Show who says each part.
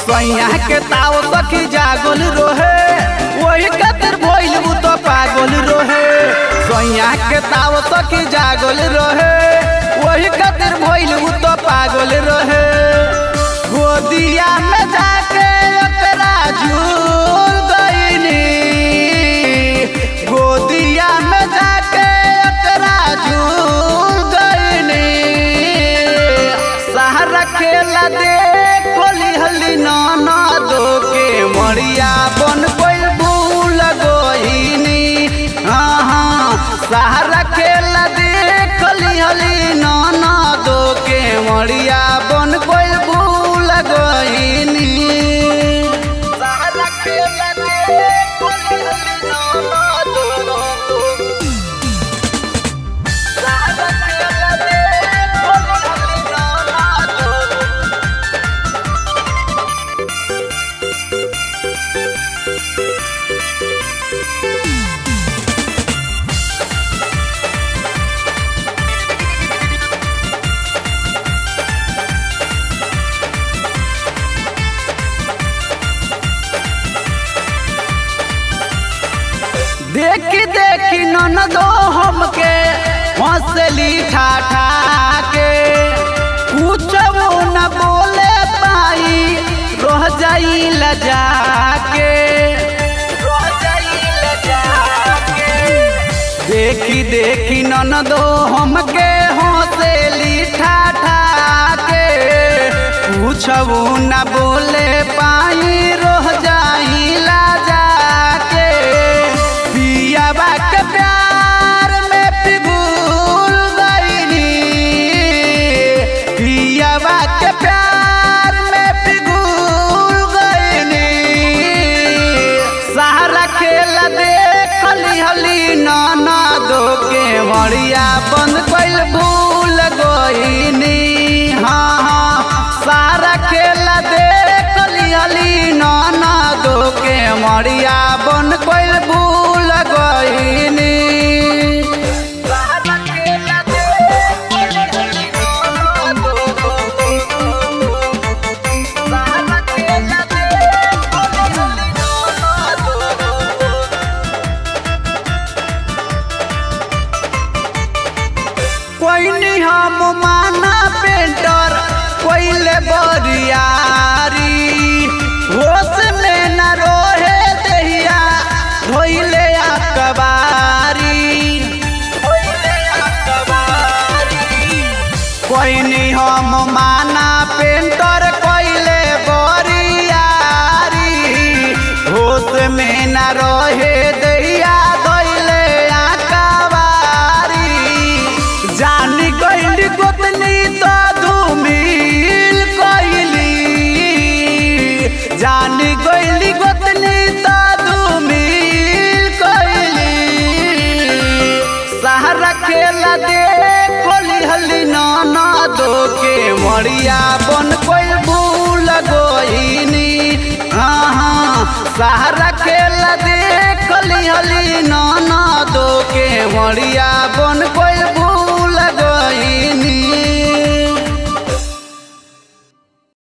Speaker 1: सैया के ताव सखी जागल रोहे वही कतर भइल उ तो पागल रोहे सैया के ताव सखी जागल रोहे वही कतर भइल उ तो पागल रोहे गोदिया में जाके ओकरा झूल गइनी गोदिया में जाके ओकरा झूल गइनी सहारा खेला दे कोली हली नाना दो के मरिया बन कोई भूल गइनी हाँ हाँ सहारा खेला दे कोली हली नाना दो के मरिया बन कोई भूल गइनी सहारा खेला दे कोली हली नाना दो सहारा खेला दे कोली हली नाना दो देखी देखी ननदो हमके हंसली ठाठा के कुछ न बोले पाई रह जाई लजा के रह जाई लजा के देखी देखी ननदो हमके हंसली ठाठा के कुछ न बोले पाई रह जाई लजा के पियाबा के प्यार में पिघुल गईनी पियाबा के प्यार में पिघुल गईनी सहारा खेल दे खली हली नाना दो के मरिया बंद कैल भूल गईनी हाँ हाँ सारा खेल दे खली हली नाना दो के मरिया बन कैल भूल गईनी सहारा खेल दे खली हली नाना दो सहारा खेल दे खली हली नाना दो कोई नहीं हम माना पेंटर कोइले बरियारी होश में न रोहे दहिया धोइले अकबारी कोई नहीं हम माना पेंटर कोइले बरियारी होश में न रोहे दहिया धोइले अकबारी जानी गइली गोतनी तो धूमिल कइली जानी गइली गोतनी तो धूमिल कइली सहारा खेला दे खोली हली नाना दो के मरिया बन कोई भूल गइनी हाँ हाँ सहारा खेला दे खोली हली नाना दो के मरिया